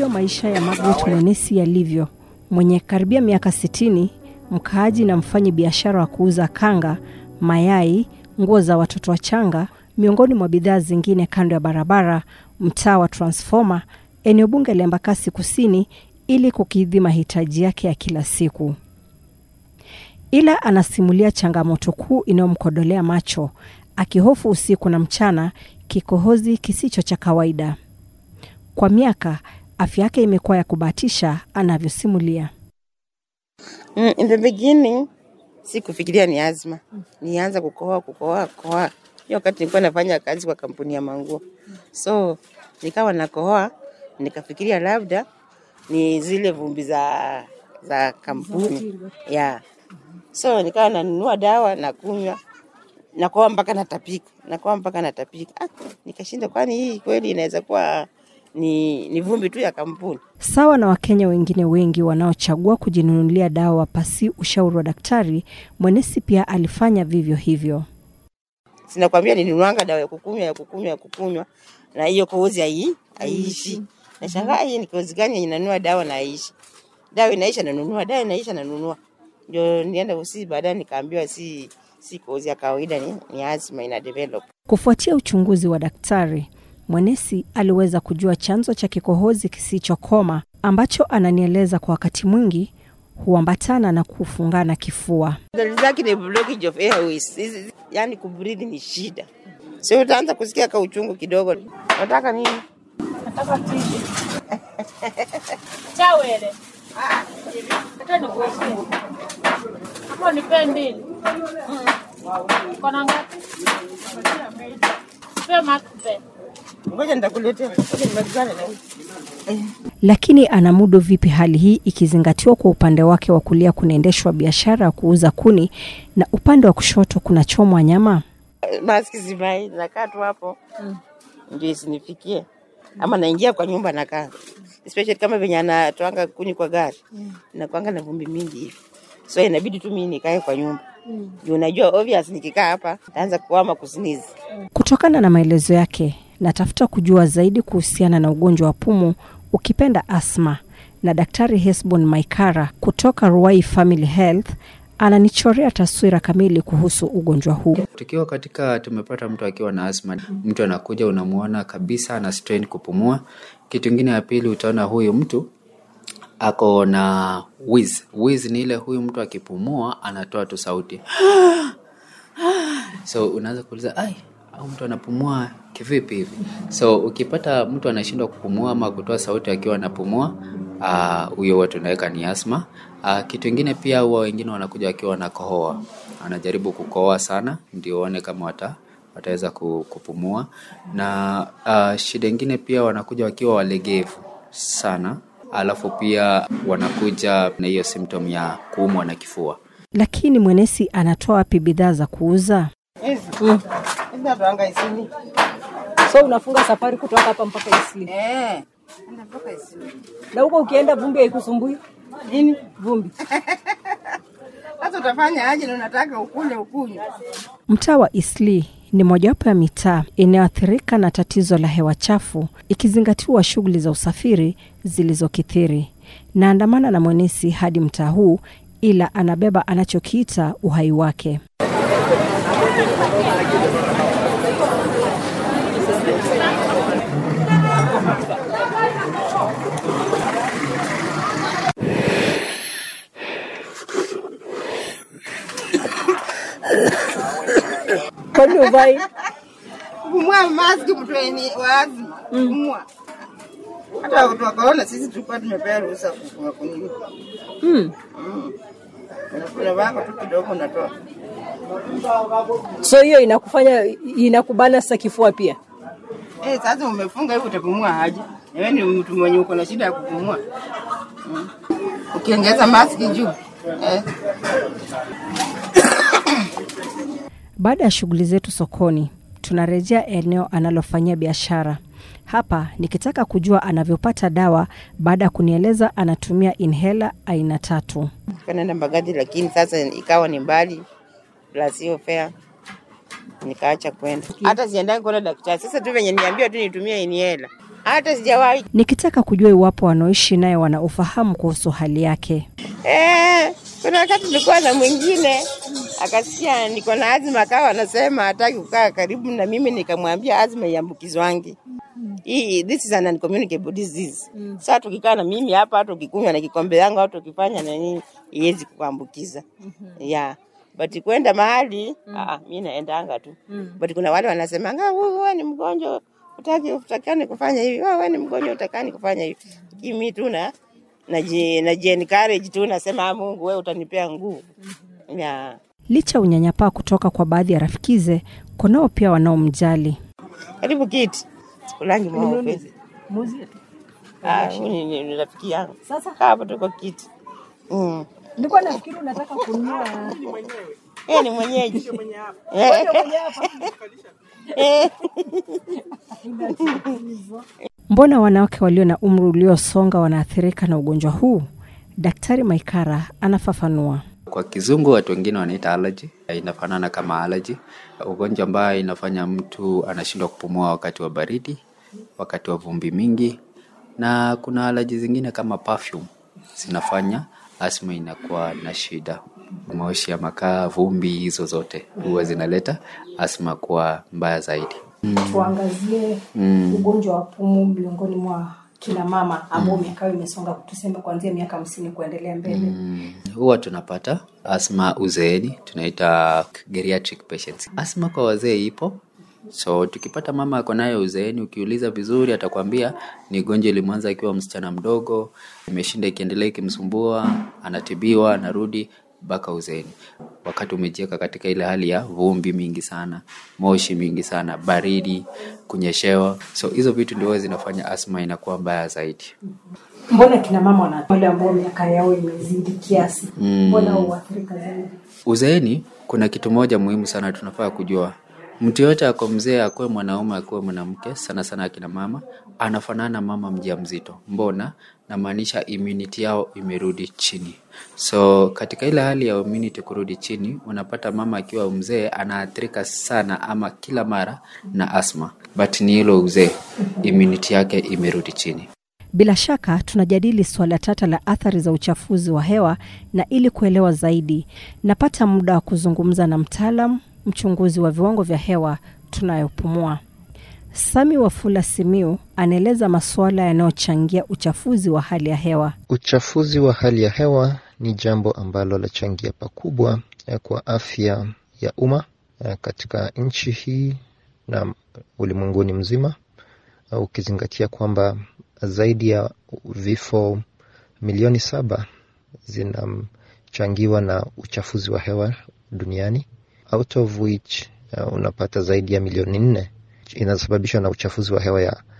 ndivyo maisha ya Margaret Mwenesi yalivyo, mwenye karibia miaka sitini, mkaaji na mfanyi biashara wa kuuza kanga, mayai, nguo za watoto wachanga, miongoni mwa bidhaa zingine kando ya barabara, mtaa wa Transformer, eneo bunge la Embakasi Kusini, ili kukidhi mahitaji yake ya kila siku. Ila anasimulia changamoto kuu inayomkodolea macho, akihofu usiku na mchana kikohozi kisicho cha kawaida. Kwa miaka afya yake imekuwa ya kubahatisha, anavyosimulia. Mm, in the beginning sikufikiria ni azma, nianza kukohoa kukohoa kukohoa. Hiyo wakati nilikuwa nafanya kazi kwa kampuni ya manguo, so nikawa nakohoa, nikafikiria labda ni zile vumbi za za kampuni yeah. So nikawa nanunua dawa na kunywa, nakohoa mpaka natapika, nakohoa mpaka natapika. Ah, nikashinda, kwani hii kweli inaweza kuwa ni, ni vumbi tu ya kampuni? Sawa na Wakenya wengine wengi wanaochagua kujinunulia dawa pasi ushauri wa daktari, Mwenesi pia alifanya vivyo hivyo. sinakwambia ninunuanga dawa ya kukunywa ya kukunywa ya kukunywa na hiyo kohozi hai haiishi. Nashangaa hii ni kohozi gani yenye nanunua dawa na haiishi? Dawa inaisha nanunua, dawa inaisha nanunua. Ndio nienda usi baadaye nikaambiwa si si kohozi ya kawaida ni, ni asthma ina develop. Kufuatia uchunguzi wa daktari, Mwenesi aliweza kujua chanzo cha kikohozi kisichokoma ambacho ananieleza kwa wakati mwingi huambatana na kufungana kifua. Dalili zake ni blockage of airways. Hizi- Yaani kubreathe ni shida. Sio utaanza kusikia ka uchungu kidogo. Nataka nini? Nataka tiji. Chawele. Hata nikuwekee. Hapo nipe mbili. Kona ngapi? Pe makpe. Ngoja nitakuletea. Ngoja nimalizane na huyu. Lakini anamudu vipi hali hii ikizingatiwa kwa upande wake wa kulia kunaendeshwa biashara ya kuuza kuni na upande wa kushoto kunachomwa nyama? maski zivai, nakaa tu hapo ndio isinifikie, ama naingia kwa nyumba nakaa, especially kama venye anatoanga kuni kwa gari nakwanga na vumbi mingi hivi, so inabidi tu mimi nikae kwa nyumba juu unajua obvious nikikaa hapa taanza kuama kusinizi. Kutokana na maelezo yake, natafuta kujua zaidi kuhusiana na ugonjwa wa pumu, ukipenda asma, na Daktari Hesbon Maikara kutoka Ruai Family Health ananichorea taswira kamili kuhusu ugonjwa huu. Tukiwa katika tumepata mtu akiwa na asma, mtu anakuja unamuona kabisa ana strain kupumua. Kitu kingine ya pili, utaona huyu mtu ako na wheeze. Wheeze ni ile huyu mtu akipumua anatoa tu sauti so unaanza kuuliza ai au mtu anapumua kivipi hivi so ukipata mtu anashindwa kupumua ama kutoa sauti akiwa anapumua ah, huyo uh, watu tunaweka ni asma uh, kitu ingine pia huwa wengine wanakuja wakiwa wanakohoa anajaribu kukohoa sana ndio waone kama wata wataweza ku- kupumua na uh, shida ingine pia wanakuja wakiwa walegevu sana alafu pia wanakuja na hiyo symptom ya kuumwa na kifua Lakini Mwenesi anatoa wapi bidhaa za kuuza? Hizi hizi natoanga isini So unafunga safari kutoka hapa mpaka Isli, eh, natoka isini na huko ukienda vumbi haikusumbui nini? vumbi. Sasa utafanya aje na unataka ukunywe ukunywe? Mtaa wa Isli ni mojawapo ya mitaa inayoathirika na tatizo la hewa chafu, ikizingatiwa shughuli za usafiri zilizokithiri. Naandamana na Mwenesi hadi mtaa huu, ila anabeba anachokiita uhai wake. Kwani uvai kupumua maski mtu wenye wazi kupumua. Hata watu wa corona sisi tulikuwa tumepewa ruhusa kupumua kunini. mm. Unakula wako tu kidogo unatoa. So hiyo inakufanya inakubana sasa kifua pia. Eh, sasa umefunga hivi utapumua aje? Na wewe ni mtu mwenye uko na shida ya kupumua. Mm. Ukiongeza maski juu. Eh. Baada ya shughuli zetu sokoni, tunarejea eneo analofanyia biashara. Hapa nikitaka kujua anavyopata dawa baada ya kunieleza anatumia inhela aina tatu. Kanaenda Mbagathi lakini sasa ikawa ni mbali plus hiyo fare nikaacha kwenda. Hata siendagi kuona daktari. Sasa tu venye niambiwa tu nitumie inhela. hata sijawahi. Nikitaka kujua iwapo wanaoishi naye wana ufahamu kuhusu hali yake. Eh, kuna wakati tulikuwa na mwingine akasikia niko na azma, akawa anasema hataki kukaa karibu na mimi, nikamwambia azma iambukizwangi hii, this is an uncommunicable disease. Sasa tukikaa na mimi hapa, hata ukikunywa na kikombe yangu, hata ukifanya na nini, iwezi kuambukiza yeah. But kwenda mahali ah, mi naendanga tu but kuna wale wanasemanga "Wewe- wewe ni mgonjwa utaki utakani kufanya hivi, "Wewe wewe ni mgonjwa utakani kufanya hivi. Kimi tu na naji naji encourage tu nasema "Ah, Mungu wewe utanipea nguvu. Yeah. Licha ya unyanyapaa kutoka kwa baadhi ya rafikize, kunao pia wanaomjali. Karibu kiti. Sikulangi mweupe. Ah, huyu ni ni- ni rafiki yangu. Sasa Kaa hapo tuko kiti. Mm. nilikuwa nafikiri unataka kununua Yeye ni mwenyeji. Eh. Eh. Mbona wanawake walio na umri uliosonga wanaathirika na ugonjwa huu? Daktari Maikara anafafanua. Kwa kizungu watu wengine wanaita allergy, inafanana kama allergy, ugonjwa ambayo inafanya mtu anashindwa kupumua wakati wa baridi, wakati wa vumbi mingi, na kuna allergy zingine kama perfume zinafanya asma inakuwa na shida. Moshi ya makaa, vumbi, hizo zote huwa zinaleta asma kuwa mbaya zaidi. tuangazie ugonjwa wa pumu miongoni mwa kina mama ambao miaka yao imesonga tuseme kuanzia miaka hamsini kuendelea mbele Mm, huwa tunapata asma uzeeni, tunaita geriatric patients. Asma kwa wazee ipo, so tukipata mama ako nayo uzeeni, ukiuliza vizuri atakwambia ni gonjwa ilimwanza akiwa msichana mdogo, imeshinda ikiendelea ikimsumbua, anatibiwa, anarudi mpaka uzeeni. Wakati umejiweka katika ile hali ya vumbi mingi sana, moshi mingi sana, baridi, kunyeshewa, so hizo vitu ndio huwa zinafanya asma inakuwa mbaya zaidi. mbona kina mama wana wale ambao miaka yao imezidi kiasi mbona huathirika zaidi Uzeeni kuna kitu moja muhimu sana tunafaa kujua. Mtu yote ako mzee, akuwe mwanaume, akuwe mwanamke, sana sana akina mama, anafanana mama mjamzito. Mbona? Namaanisha immunity yao imerudi chini. So katika ile hali ya immunity kurudi chini, unapata mama akiwa mzee anaathirika sana ama kila mara na asma, but ni hilo uzee, immunity yake imerudi chini. Bila shaka tunajadili suala tata la athari za uchafuzi wa hewa, na ili kuelewa zaidi, napata muda wa kuzungumza na mtaalam mchunguzi wa viwango vya hewa tunayopumua. Sami Wafula Simiu anaeleza masuala yanayochangia uchafuzi wa hali ya hewa. Uchafuzi wa hali ya hewa ni jambo ambalo lachangia pakubwa eh, kwa afya ya umma eh, katika nchi hii na ulimwenguni mzima, eh, ukizingatia kwamba zaidi ya vifo milioni saba zinachangiwa na uchafuzi wa hewa duniani, out of which uh, unapata zaidi ya milioni nne inasababishwa na uchafuzi wa hewa ya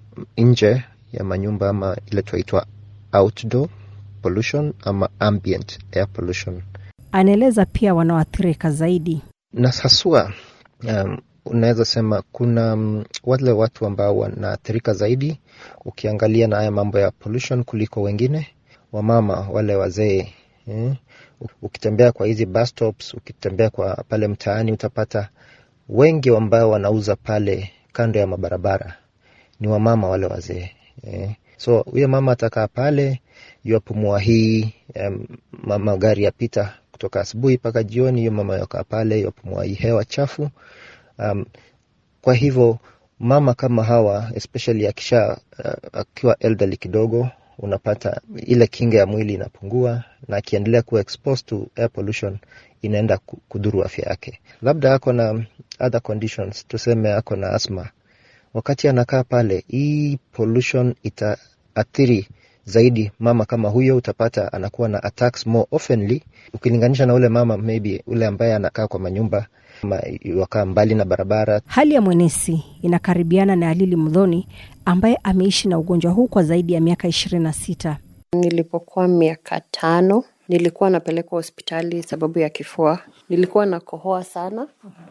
nje ya manyumba ama ile tunaitwa outdoor pollution ama ambient air pollution Anaeleza pia wanaoathirika zaidi. na haswa um, unaweza sema kuna um, wale watu ambao wanaathirika zaidi ukiangalia na haya mambo ya pollution kuliko wengine wamama wale wazee eh? ukitembea kwa hizi bus stops ukitembea kwa pale mtaani utapata wengi ambao wanauza pale kando ya mabarabara ni wamama wale wazee eh? so huyo mama atakaa pale yuapumua hii um, magari yapita kutoka asubuhi mpaka jioni hiyo mama yakaa pale yuapumua hii hewa chafu um, kwa hivyo mama kama hawa especially akisha uh, akiwa elderly kidogo unapata ile kinga ya mwili inapungua na akiendelea kuwa exposed to air pollution inaenda ku- kudhuru afya yake labda ako na other conditions tuseme ako na asma wakati anakaa pale hii pollution itaathiri zaidi mama kama huyo utapata anakuwa na attacks more oftenly ukilinganisha na ule mama maybe ule ambaye anakaa kwa manyumba ama wakaa mbali na barabara Hali ya mwenesi inakaribiana na Alili Mdhoni ambaye ameishi na ugonjwa huu kwa zaidi ya miaka ishirini na sita. Nilipokuwa miaka tano nilikuwa napelekwa hospitali sababu ya kifua. Nilikuwa nakohoa sana,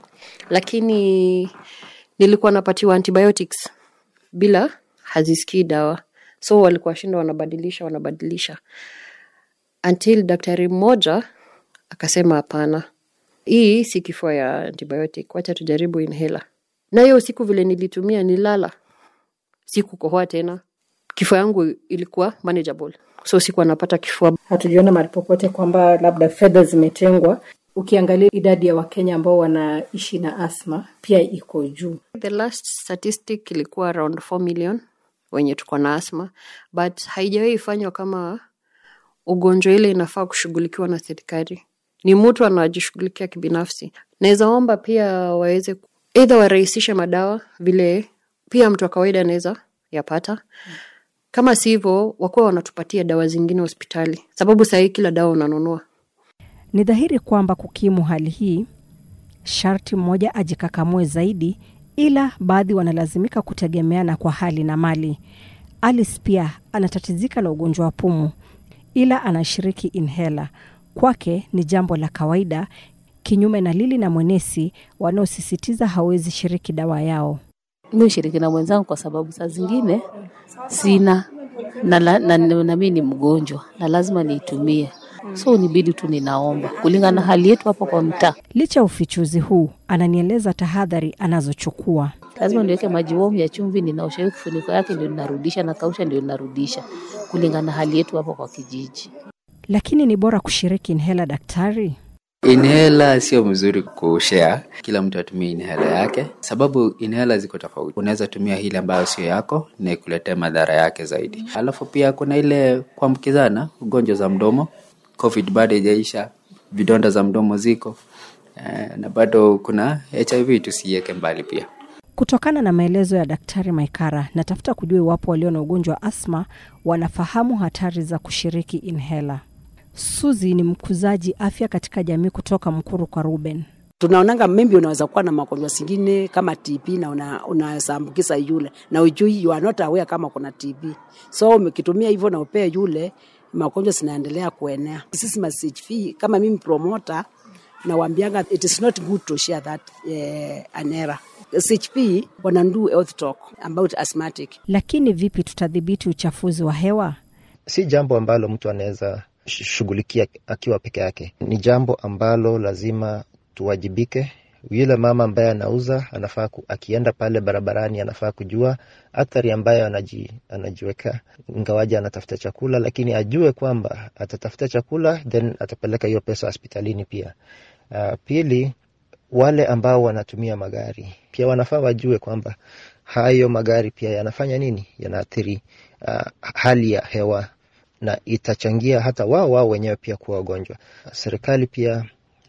lakini nilikuwa napatiwa antibiotics bila hazisikii dawa, so walikuwa shinda wanabadilisha wanabadilisha until daktari mmoja akasema hapana, hii si kifua ya antibiotic, wacha tujaribu inhaler. Na hiyo usiku vile nilitumia nilala, sikukohoa tena kifua yangu ilikuwa manageable so sikuwa napata kifua hatujaona mahali popote kwamba labda fedha zimetengwa ukiangalia idadi ya wakenya ambao wanaishi na asma pia iko juu the last statistic ilikuwa around 4 million wenye tuko na asma but haijawahi fanywa kama ugonjwa ile inafaa kushughulikiwa na serikali ni mtu anajishughulikia kibinafsi naweza omba pia waweze eidha warahisishe madawa vile pia mtu wa kawaida anaweza yapata kama si hivyo wakuwa wanatupatia dawa zingine hospitali sababu sahii kila dawa unanunua Ni dhahiri kwamba kukimu hali hii, sharti mmoja ajikakamue zaidi, ila baadhi wanalazimika kutegemeana kwa hali na mali. Alice pia anatatizika na ugonjwa wa pumu, ila anashiriki inhela. Kwake ni jambo la kawaida, kinyume na Lili na Mwenesi wanaosisitiza hawezi shiriki dawa yao. mi ushiriki na mwenzangu kwa sababu saa zingine sina na, na, na, na mi ni mgonjwa na lazima niitumie so nibidi tu ninaomba kulingana na hali yetu hapo kwa mtaa Licha ya ufichuzi huu, ananieleza tahadhari anazochukua. lazima niweke maji warm ya chumvi ninaosha hiyo kifuniko yake ndio ninarudisha na kausha ndio ninarudisha kulingana na hali yetu hapo kwa kijiji Lakini ni bora kushiriki inhela, daktari? Inhela sio mzuri kushare, kila mtu atumie inhela yake, sababu inhela ziko tofauti. Unaweza tumia ile ambayo sio yako na ikuletee madhara yake zaidi. Alafu pia kuna ile kuambukizana, ugonjwa za mdomo, covid bado haijaisha, vidonda za mdomo ziko eh, na bado kuna HIV, tusiiweke mbali pia. Kutokana na maelezo ya Daktari Maikara, natafuta kujua iwapo walio na ugonjwa wa asma wanafahamu hatari za kushiriki inhela. Suzi ni mkuzaji afya katika jamii kutoka Mkuru kwa Ruben. tunaonanga maybe unaweza kuwa na magonjwa zingine kama TB na una, unaweza ambukiza yule na ujui you are not aware kama kuna TB so ukitumia hivyo na upee yule magonjwa zinaendelea kuenea sisi ma CHV kama mimi promoter nawambianga it is not good to share that eh, an error CHP wana do health talk about asthmatic Lakini vipi tutadhibiti uchafuzi wa hewa? si jambo ambalo mtu anaweza sh- shughulikia akiwa peke yake. Ni jambo ambalo lazima tuwajibike. Yule mama ambaye anauza anafaa ku, akienda pale barabarani anafaa kujua athari ambayo anaji, anajiweka, ingawaje anatafuta chakula, lakini ajue kwamba atatafuta chakula then atapeleka hiyo pesa hospitalini pia. Uh, pili, wale ambao wanatumia magari pia wanafaa wajue kwamba hayo magari pia yanafanya nini, yanaathiri uh, hali ya hewa na itachangia hata wao wao wenyewe pia kuwa wagonjwa. Serikali pia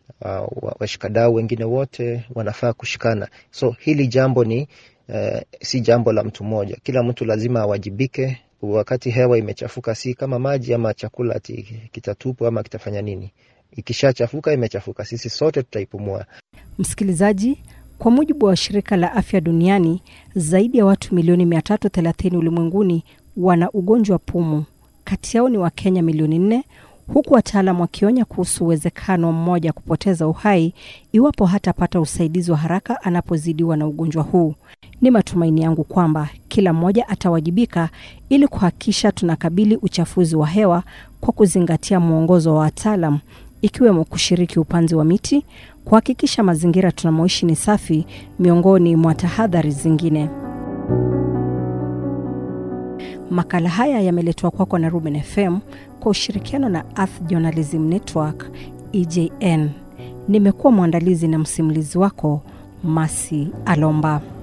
uh, washikadau wengine wote wanafaa kushikana. So hili jambo ni uh, si jambo la mtu mmoja, kila mtu lazima awajibike. Wakati hewa imechafuka, si kama maji ama chakula ati kitatupwa ama kitafanya nini. Ikishachafuka imechafuka, sisi sote tutaipumua. Msikilizaji, kwa mujibu wa shirika la afya duniani, zaidi ya watu milioni 330 ulimwenguni wana ugonjwa wa pumu. Kati yao ni Wakenya milioni nne, huku wataalam wakionya kuhusu uwezekano wa mmoja kupoteza uhai iwapo hatapata usaidizi wa haraka anapozidiwa na ugonjwa huu. Ni matumaini yangu kwamba kila mmoja atawajibika ili kuhakikisha tunakabili uchafuzi wa hewa kwa kuzingatia mwongozo wa wataalam ikiwemo kushiriki upanzi wa miti, kuhakikisha mazingira tunamoishi ni safi, miongoni mwa tahadhari zingine. Makala haya yameletwa kwako na Ruben FM kwa ushirikiano na Earth Journalism Network EJN. Nimekuwa mwandalizi na msimulizi wako Masi Alomba.